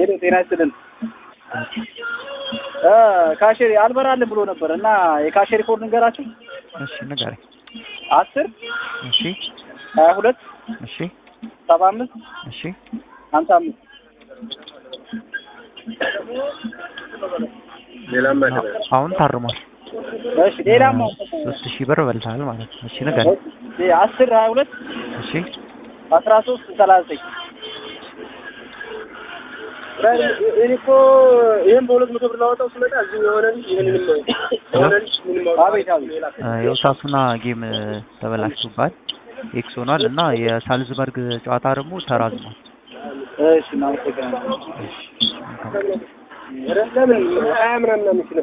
ሄሎ ጤና ይስጥልን። እ ካሼሪ አልበራልን ብሎ ነበር እና የካሼሪ ኮድ ንገራችሁ። እሺ ንገረኝ። አስር እሺ ሀያ ሁለት እሺ ሰባ አምስት እሺ ሀምሳ አምስት አሁን ታርሟል። እሺ ሌላም ሶስት ሺህ ብር በልተሃል ማለት ነው። እሺ ንገረኝ። አስር ሀያ ሁለት እሺ አስራ ሶስት ሰላሳ ዘጠኝ እኔ እኮ ይህን በሁለት መቶ ብር ላወጣው ስመጣ እዚህ የሆነን ይህንንም የሆነን ምንም አቤት አቤት የውሳሱና ጌም ተበላሽቶባል ኤክስ ሆኗል እና የሳልዝበርግ ጨዋታ ደግሞ ተራዝሟል። እሺ እናመሰግናለን። እሺ መልካም ለምን ሀያ ምናምን አምስት